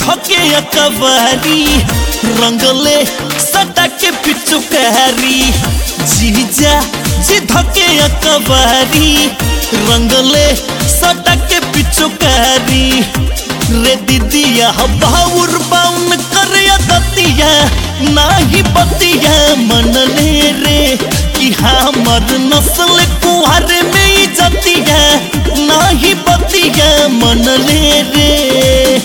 धके अकबारी रंगले सटा के पिचुकारी जीजा जी धके अकबारी रंगले सटा के पिचुकारी रे दीदिया बाउर बाउन कर दतिया नाही बतिया मनले रे कि हमर नस्ल कुहर में ही जतिया नाही बतिया मनले रे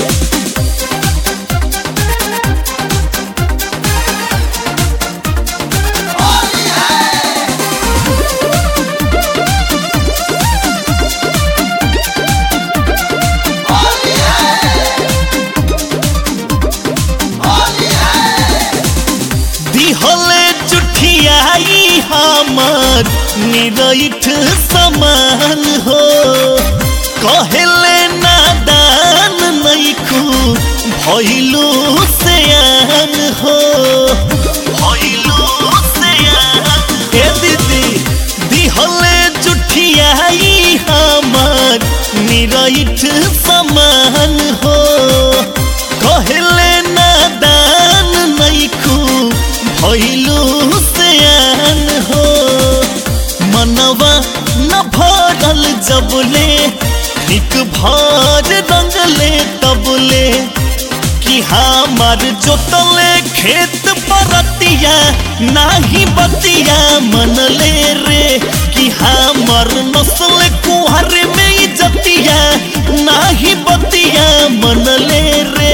दिहले जुठियाई हमर निरठ समान हो कहले नादान नैखू भइलू सयान हो भइलू सयान ए दीदी दिहले जुठियाई हमर निरठ समान हो कहले नादान नैखू भइलू सयान हो मनवा न भरल जबले ठीक भर रंगले तबले कि हमार जोतले खेत परतिया नाही बतिया मनले रे कि हमार नस्ल कुहर में ही जतिया नाही बतिया मनले रे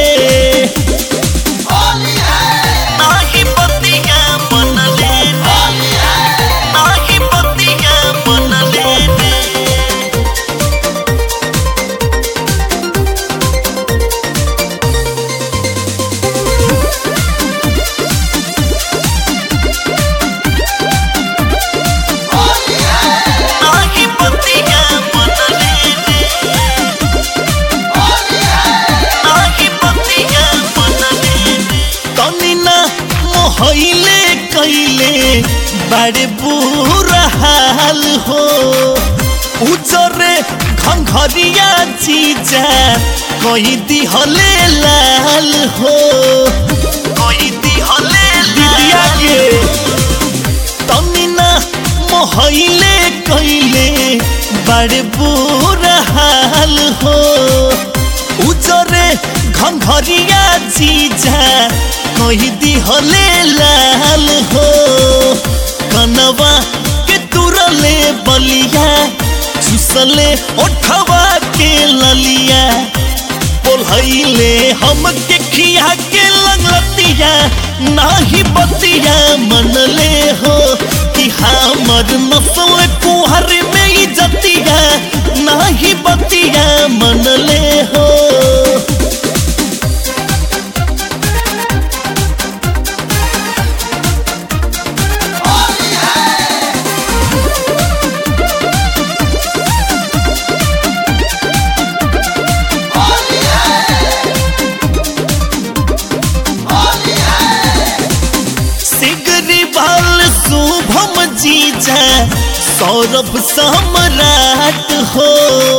नाही बतिया मनले रे नाही बतिया मनले रे नाही बतिया मनले रे नाही बतिया मनले रे तनी ना मोहइले कइले बड़े बुरा हाल हो उजरे घंघरिया जीजा कही दिहले लाल हो कही दिहले दिदिया के तनी ना मोहइले कइले बड़े बुरा हाल हो उजरे घंघरिया जीजा कही दिहले लाल हो कनवा के तुरले बलिया चुसले ओठवा के ललिया बोलहैले हम के खिया के लगलतिया नाही बतिया मनले हो कि हमर नस्ल कुहर में ही जतिया नाही बतिया मनले हो सिगरी बाल शुभम जीजा सौरभ सम्राट हो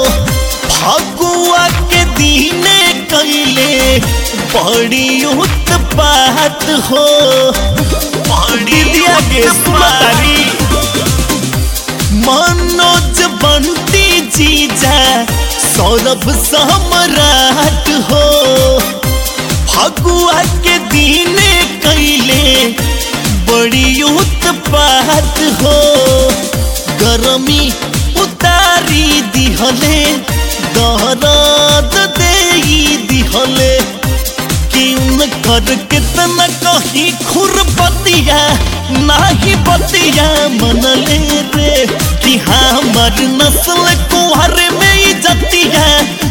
फगुआ के दीने कैले बड़ी उत्पात हो बड़ी दिया के सुमारी मनोज बंटी जीजा सौरभ सम्राट हो फगुआ के दीने कैले बड़ी उत्पात हो गरमी उतारी दिहले दहराद देई दिहले कि उनकर कितना कहीं खुरपतिया नाही बतिया मनले रे कि हमर नस्ल कुहर में ही जतिया